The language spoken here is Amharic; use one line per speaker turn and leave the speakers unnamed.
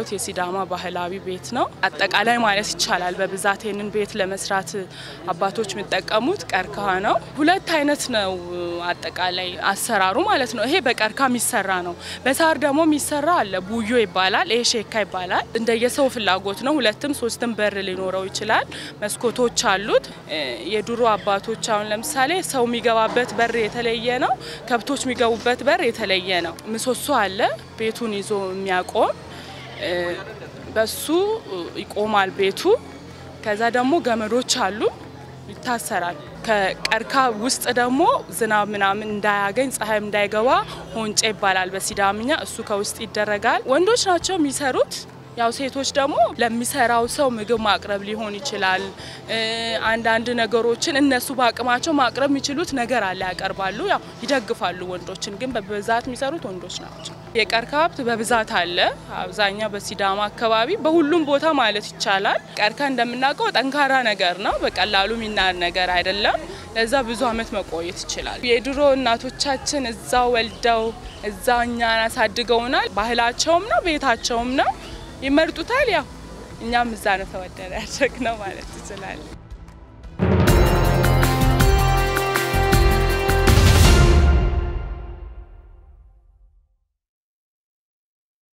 የሲዳማ ባህላዊ ቤት ነው። አጠቃላይ ማለት ይቻላል በብዛት ይህንን ቤት ለመስራት አባቶች የሚጠቀሙት ቀርከሃ ነው። ሁለት አይነት ነው አጠቃላይ አሰራሩ ማለት ነው። ይሄ በቀርከሃ የሚሰራ ነው። በሳር ደግሞ የሚሰራ አለ። ቡዮ ይባላል። ይሄ ሼካ ይባላል። እንደየሰው ፍላጎት ነው። ሁለትም ሶስትም በር ሊኖረው ይችላል። መስኮቶች አሉት። የድሮ አባቶች አሁን ለምሳሌ ሰው የሚገባበት በር የተለየ ነው። ከብቶች የሚገቡበት በር የተለየ ነው። ምሰሶ አለ ቤቱን ይዞ የሚያቆም በሱ ይቆማል ቤቱ። ከዛ ደግሞ ገመዶች አሉ ይታሰራል። ከቀርካ ውስጥ ደግሞ ዝናብ ምናምን እንዳያገኝ ፀሐይም እንዳይገባ ሆንጬ ይባላል በሲዳምኛ። እሱ ከውስጥ ይደረጋል። ወንዶች ናቸው የሚሰሩት። ያው ሴቶች ደግሞ ለሚሰራው ሰው ምግብ ማቅረብ ሊሆን ይችላል። አንዳንድ ነገሮችን እነሱ በአቅማቸው ማቅረብ የሚችሉት ነገር አለ ያቀርባሉ፣ ያው ይደግፋሉ። ወንዶችን ግን በብዛት የሚሰሩት ወንዶች ናቸው። የቀርከሃ ሀብት በብዛት አለ። አብዛኛው በሲዳማ አካባቢ በሁሉም ቦታ ማለት ይቻላል። ቀርከሃ እንደምናውቀው ጠንካራ ነገር ነው። በቀላሉ የሚናር ነገር አይደለም። ለዛ ብዙ አመት መቆየት ይችላል። የድሮ እናቶቻችን እዛው ወልደው እዛው እኛን አሳድገውናል። ባህላቸውም ነው ቤታቸውም ነው ይመርጡታል። ያው እኛም እዛ ነው ተወደደ ያደረግ ነው ማለት ትችላለን።